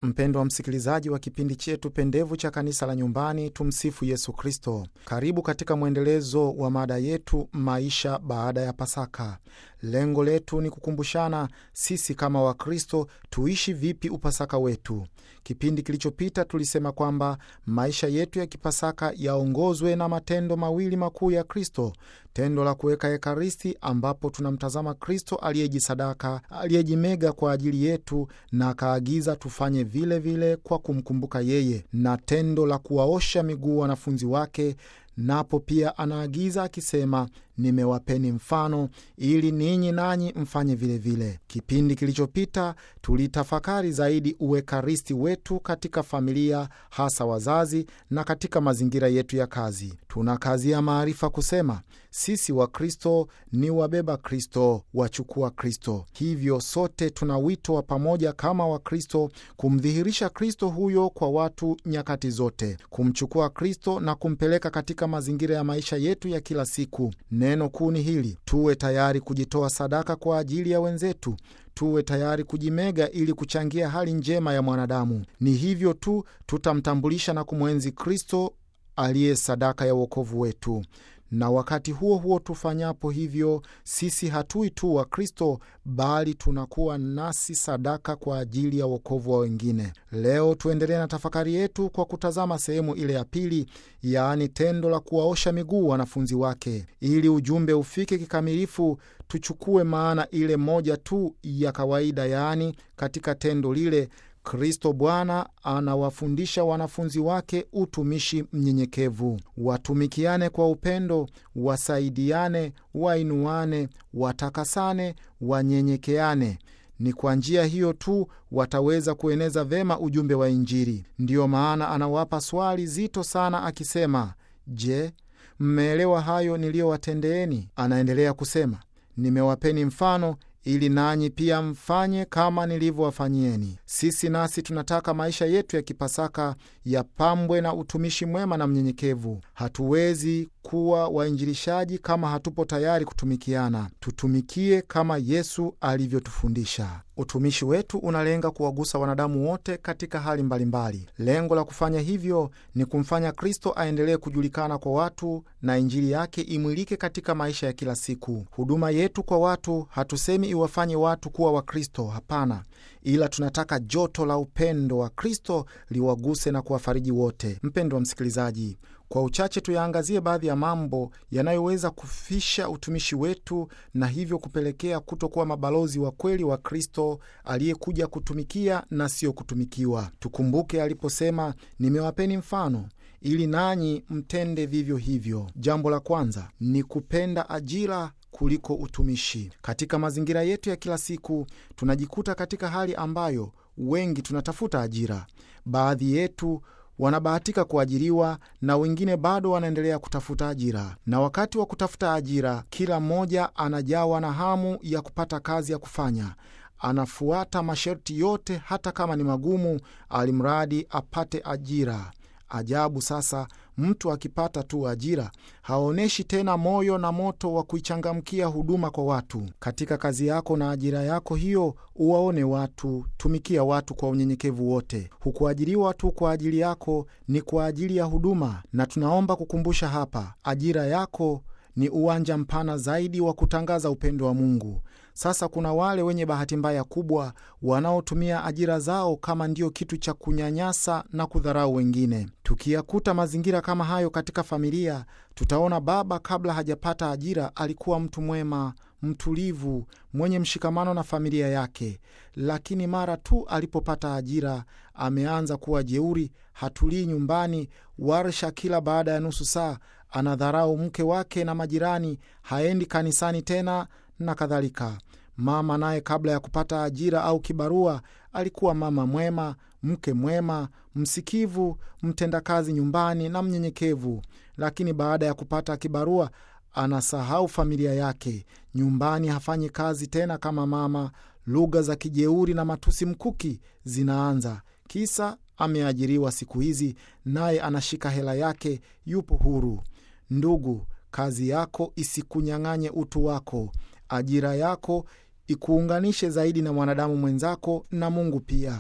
Mpendwa msikilizaji wa kipindi chetu pendevu cha kanisa la nyumbani, tumsifu Yesu Kristo. Karibu katika mwendelezo wa mada yetu, maisha baada ya Pasaka. Lengo letu ni kukumbushana sisi kama Wakristo tuishi vipi upasaka wetu. Kipindi kilichopita tulisema kwamba maisha yetu ya kipasaka yaongozwe na matendo mawili makuu ya Kristo: tendo la kuweka Ekaristi, ambapo tunamtazama Kristo aliyejisadaka, aliyejimega kwa ajili yetu na akaagiza tufanye vile vile kwa kumkumbuka yeye, na tendo la kuwaosha miguu wanafunzi wake napo pia anaagiza akisema, nimewapeni mfano ili ninyi nanyi mfanye vilevile vile. Kipindi kilichopita tulitafakari zaidi uekaristi wetu katika familia, hasa wazazi, na katika mazingira yetu ya kazi. Tunakazia maarifa kusema sisi Wakristo ni wabeba Kristo, wachukua Kristo. Hivyo sote tuna wito wa pamoja kama Wakristo kumdhihirisha Kristo huyo kwa watu nyakati zote, kumchukua Kristo na kumpeleka katika mazingira ya maisha yetu ya kila siku. Neno kuu ni hili: tuwe tayari kujitoa sadaka kwa ajili ya wenzetu, tuwe tayari kujimega ili kuchangia hali njema ya mwanadamu. Ni hivyo tu tutamtambulisha na kumwenzi Kristo aliye sadaka ya uokovu wetu na wakati huo huo tufanyapo hivyo, sisi hatui tu wa Kristo bali tunakuwa nasi sadaka kwa ajili ya wokovu wa wengine. Leo tuendelee na tafakari yetu kwa kutazama sehemu ile ya pili, yaani tendo la kuwaosha miguu wanafunzi wake. Ili ujumbe ufike kikamilifu, tuchukue maana ile moja tu ya kawaida, yaani katika tendo lile Kristo Bwana anawafundisha wanafunzi wake utumishi mnyenyekevu. Watumikiane kwa upendo, wasaidiane, wainuane, watakasane, wanyenyekeane. Ni kwa njia hiyo tu wataweza kueneza vema ujumbe wa Injili. Ndiyo maana anawapa swali zito sana akisema, Je, mmeelewa hayo niliyowatendeeni? Anaendelea kusema, nimewapeni mfano ili nanyi pia mfanye kama nilivyowafanyieni. Sisi nasi tunataka maisha yetu ya kipasaka yapambwe na utumishi mwema na mnyenyekevu. Hatuwezi kuwa wainjilishaji kama hatupo tayari kutumikiana. Tutumikie kama Yesu alivyotufundisha. Utumishi wetu unalenga kuwagusa wanadamu wote katika hali mbalimbali mbali. Lengo la kufanya hivyo ni kumfanya Kristo aendelee kujulikana kwa watu na Injili yake imwilike katika maisha ya kila siku. Huduma yetu kwa watu, hatusemi iwafanye watu kuwa Wakristo, hapana, ila tunataka joto la upendo wa Kristo liwaguse na kuwafariji wote. Mpendo wa msikilizaji, kwa uchache tuyaangazie baadhi ya mambo yanayoweza kufisha utumishi wetu na hivyo kupelekea kutokuwa mabalozi wa kweli wa Kristo aliyekuja kutumikia na sio kutumikiwa. Tukumbuke aliposema, nimewapeni mfano ili nanyi mtende vivyo hivyo. Jambo la kwanza ni kupenda ajira kuliko utumishi. Katika mazingira yetu ya kila siku tunajikuta katika hali ambayo wengi tunatafuta ajira. Baadhi yetu wanabahatika kuajiriwa na wengine bado wanaendelea kutafuta ajira. Na wakati wa kutafuta ajira, kila mmoja anajawa na hamu ya kupata kazi ya kufanya. Anafuata masharti yote, hata kama ni magumu, alimradi apate ajira. Ajabu sasa, mtu akipata tu ajira haonyeshi tena moyo na moto wa kuichangamkia huduma kwa watu. Katika kazi yako na ajira yako hiyo, uwaone watu, tumikia watu kwa unyenyekevu wote. Hukuajiriwa tu kwa ajili yako, ni kwa ajili ya huduma. Na tunaomba kukumbusha hapa, ajira yako ni uwanja mpana zaidi wa kutangaza upendo wa Mungu. Sasa kuna wale wenye bahati mbaya kubwa wanaotumia ajira zao kama ndio kitu cha kunyanyasa na kudharau wengine. Tukiyakuta mazingira kama hayo katika familia, tutaona baba kabla hajapata ajira alikuwa mtu mwema, mtulivu, mwenye mshikamano na familia yake, lakini mara tu alipopata ajira ameanza kuwa jeuri, hatulii nyumbani, warsha kila baada ya nusu saa, anadharau mke wake na majirani, haendi kanisani tena na kadhalika. Mama naye kabla ya kupata ajira au kibarua alikuwa mama mwema, mke mwema, msikivu, mtendakazi nyumbani na mnyenyekevu, lakini baada ya kupata kibarua anasahau familia yake. Nyumbani hafanyi kazi tena kama mama. Lugha za kijeuri na matusi mkuki zinaanza, kisa ameajiriwa siku hizi, naye anashika hela yake, yupo huru. Ndugu, kazi yako isikunyang'anye utu wako. Ajira yako ikuunganishe zaidi na mwanadamu mwenzako na Mungu pia.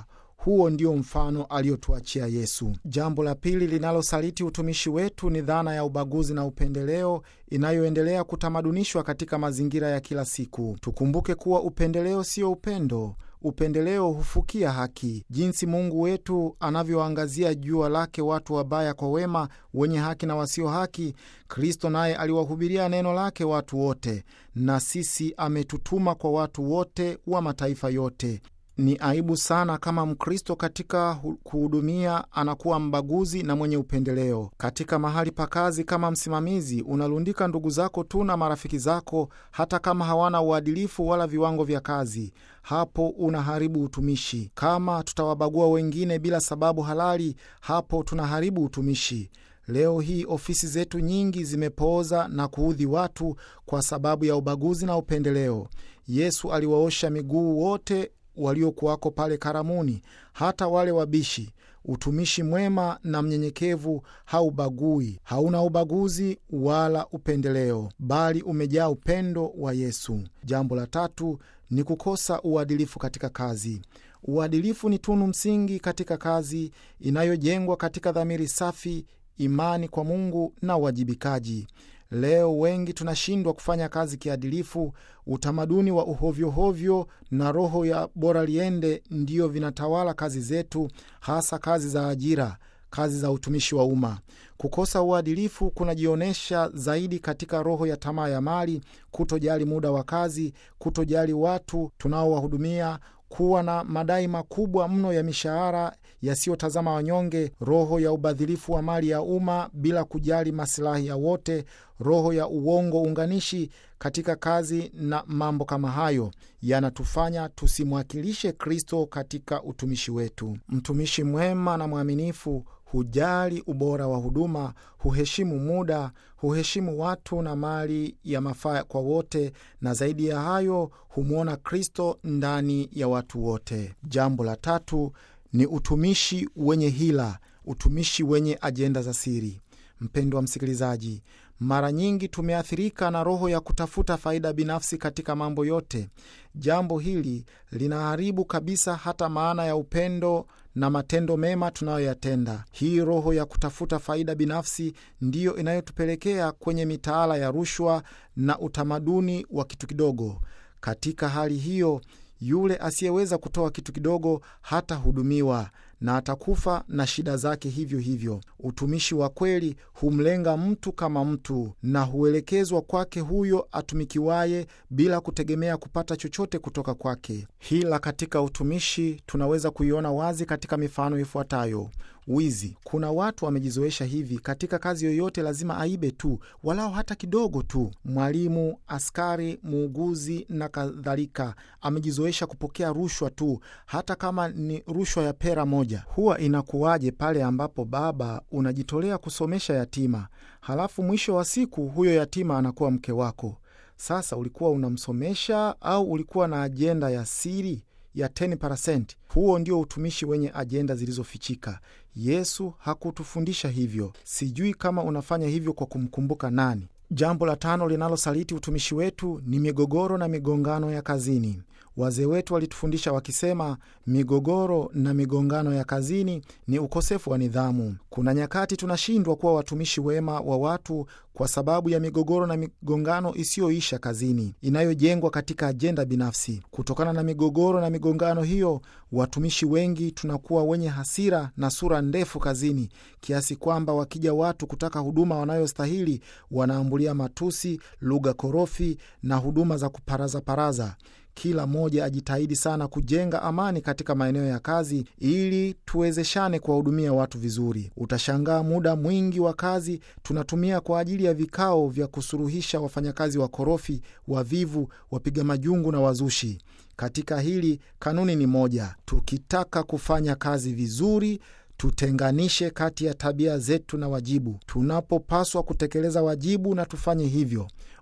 Huo ndio mfano aliotuachia Yesu. Jambo la pili linalosaliti utumishi wetu ni dhana ya ubaguzi na upendeleo inayoendelea kutamadunishwa katika mazingira ya kila siku. Tukumbuke kuwa upendeleo sio upendo. Upendeleo hufukia haki. Jinsi Mungu wetu anavyoangazia jua lake watu wabaya kwa wema, wenye haki na wasio haki, Kristo naye aliwahubiria neno lake watu wote, na sisi ametutuma kwa watu wote wa mataifa yote. Ni aibu sana kama Mkristo katika kuhudumia anakuwa mbaguzi na mwenye upendeleo. Katika mahali pa kazi, kama msimamizi, unalundika ndugu zako tu na marafiki zako, hata kama hawana uadilifu wala viwango vya kazi. Hapo unaharibu utumishi. Kama tutawabagua wengine bila sababu halali, hapo tunaharibu utumishi. Leo hii ofisi zetu nyingi zimepooza na kuudhi watu kwa sababu ya ubaguzi na upendeleo. Yesu aliwaosha miguu wote waliokuwako pale karamuni, hata wale wabishi. Utumishi mwema na mnyenyekevu haubagui, hauna ubaguzi wala upendeleo, bali umejaa upendo wa Yesu. Jambo la tatu ni kukosa uadilifu katika kazi. Uadilifu ni tunu msingi katika kazi inayojengwa katika dhamiri safi, imani kwa Mungu na uwajibikaji. Leo wengi tunashindwa kufanya kazi kiadilifu. Utamaduni wa uhovyohovyo na roho ya bora liende ndiyo vinatawala kazi zetu, hasa kazi za ajira, kazi za utumishi wa umma. Kukosa uadilifu kunajionyesha zaidi katika roho ya tamaa ya mali, kutojali muda wa kazi, kutojali watu tunaowahudumia kuwa na madai makubwa mno ya mishahara yasiyotazama wanyonge, roho ya ubadhilifu wa mali ya umma bila kujali masilahi ya wote, roho ya uongo unganishi katika kazi na mambo kama hayo yanatufanya tusimwakilishe Kristo katika utumishi wetu. Mtumishi mwema na mwaminifu hujali ubora wa huduma, huheshimu muda, huheshimu watu na mali ya mafaa kwa wote, na zaidi ya hayo humwona Kristo ndani ya watu wote. Jambo la tatu ni utumishi wenye hila, utumishi wenye ajenda za siri. Mpendwa msikilizaji, mara nyingi tumeathirika na roho ya kutafuta faida binafsi katika mambo yote. Jambo hili linaharibu kabisa hata maana ya upendo na matendo mema tunayoyatenda. Hii roho ya kutafuta faida binafsi ndiyo inayotupelekea kwenye mitaala ya rushwa na utamaduni wa kitu kidogo. Katika hali hiyo, yule asiyeweza kutoa kitu kidogo hatahudumiwa na atakufa na shida zake hivyo hivyo. Utumishi wa kweli humlenga mtu kama mtu na huelekezwa kwake huyo atumikiwaye bila kutegemea kupata chochote kutoka kwake. Hila katika utumishi tunaweza kuiona wazi katika mifano ifuatayo. Wizi. Kuna watu wamejizoesha hivi, katika kazi yoyote lazima aibe tu, walao hata kidogo tu. Mwalimu, askari, muuguzi na kadhalika amejizoesha kupokea rushwa tu, hata kama ni rushwa ya pera moja. Huwa inakuwaje pale ambapo baba unajitolea kusomesha yatima, halafu mwisho wa siku huyo yatima anakuwa mke wako? Sasa ulikuwa unamsomesha au ulikuwa na ajenda ya siri ya 10%? Huo ndio utumishi wenye ajenda zilizofichika. Yesu hakutufundisha hivyo. Sijui kama unafanya hivyo kwa kumkumbuka nani. Jambo la tano linalosaliti utumishi wetu ni migogoro na migongano ya kazini. Wazee wetu walitufundisha wakisema, migogoro na migongano ya kazini ni ukosefu wa nidhamu. Kuna nyakati tunashindwa kuwa watumishi wema wa watu kwa sababu ya migogoro na migongano isiyoisha kazini, inayojengwa katika ajenda binafsi. Kutokana na migogoro na migongano hiyo, watumishi wengi tunakuwa wenye hasira na sura ndefu kazini, kiasi kwamba wakija watu kutaka huduma wanayostahili wanaambulia matusi, lugha korofi na huduma za kuparazaparaza. Kila mmoja ajitahidi sana kujenga amani katika maeneo ya kazi ili tuwezeshane kuwahudumia watu vizuri. Utashangaa muda mwingi wa kazi tunatumia kwa ajili ya vikao vya kusuruhisha wafanyakazi wakorofi, wavivu, wapiga majungu na wazushi. Katika hili kanuni ni moja: tukitaka kufanya kazi vizuri tutenganishe kati ya tabia zetu na wajibu. Tunapopaswa kutekeleza wajibu na tufanye hivyo.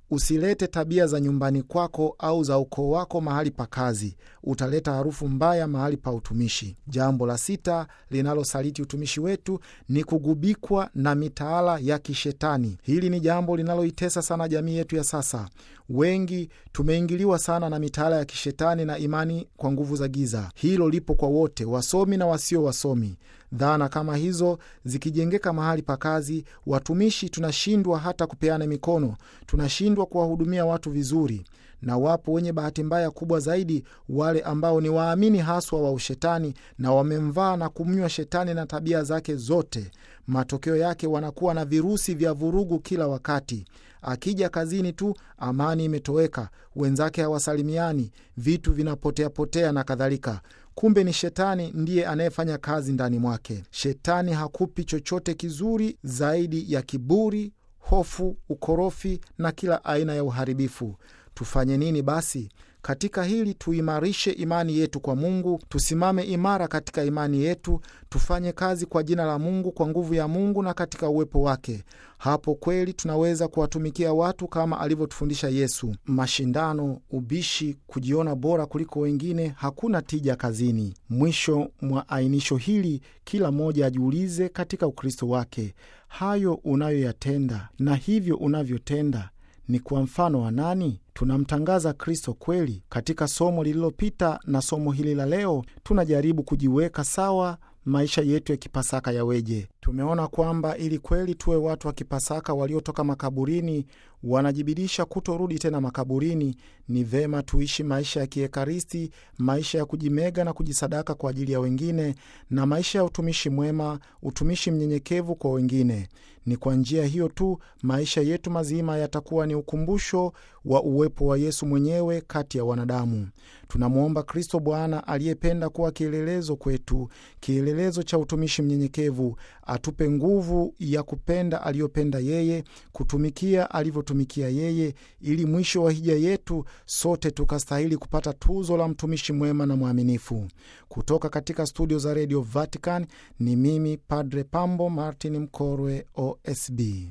Usilete tabia za nyumbani kwako au za ukoo wako mahali pa kazi, utaleta harufu mbaya mahali pa utumishi. Jambo la sita linalosaliti utumishi wetu ni kugubikwa na mitaala ya kishetani. Hili ni jambo linaloitesa sana jamii yetu ya sasa. Wengi tumeingiliwa sana na mitaala ya kishetani na imani kwa nguvu za giza. Hilo lipo kwa wote, wasomi na wasio wasomi. Dhana kama hizo zikijengeka mahali pa kazi, watumishi tunashindwa hata kupeana mikono, tunashindwa kuwahudumia watu vizuri. Na wapo wenye bahati mbaya kubwa zaidi, wale ambao ni waamini haswa wa ushetani na wamemvaa na kumnywa shetani na tabia zake zote. Matokeo yake wanakuwa na virusi vya vurugu kila wakati. Akija kazini tu, amani imetoweka, wenzake hawasalimiani, vitu vinapoteapotea na kadhalika. Kumbe ni shetani ndiye anayefanya kazi ndani mwake. Shetani hakupi chochote kizuri zaidi ya kiburi, hofu, ukorofi na kila aina ya uharibifu. Tufanye nini basi? Katika hili tuimarishe imani yetu kwa Mungu, tusimame imara katika imani yetu, tufanye kazi kwa jina la Mungu, kwa nguvu ya Mungu na katika uwepo wake. Hapo kweli tunaweza kuwatumikia watu kama alivyotufundisha Yesu. Mashindano, ubishi, kujiona bora kuliko wengine, hakuna tija kazini. Mwisho mwa ainisho hili, kila mmoja ajiulize katika Ukristo wake, hayo unayoyatenda na hivyo unavyotenda ni kwa mfano wa nani? Tunamtangaza Kristo kweli? Katika somo lililopita na somo hili la leo, tunajaribu kujiweka sawa maisha yetu ya kipasaka yaweje. Tumeona kwamba ili kweli tuwe watu wa kipasaka waliotoka makaburini, wanajibidisha kutorudi tena makaburini, ni vema tuishi maisha ya kiekaristi, maisha ya kujimega na kujisadaka kwa ajili ya wengine, na maisha ya utumishi mwema, utumishi mnyenyekevu kwa wengine. Ni kwa njia hiyo tu maisha yetu mazima yatakuwa ni ukumbusho wa uwepo wa Yesu mwenyewe kati ya wanadamu. Tunamwomba Kristo Bwana aliyependa kuwa kielelezo kwetu, kielelezo cha utumishi mnyenyekevu, atupe nguvu ya kupenda aliyopenda yeye, kutumikia alivyotumikia yeye, ili mwisho wa hija yetu sote tukastahili kupata tuzo la mtumishi mwema na mwaminifu. Kutoka katika studio za redio Vatican ni mimi Padre Pambo Martin Mkorwe, OSB.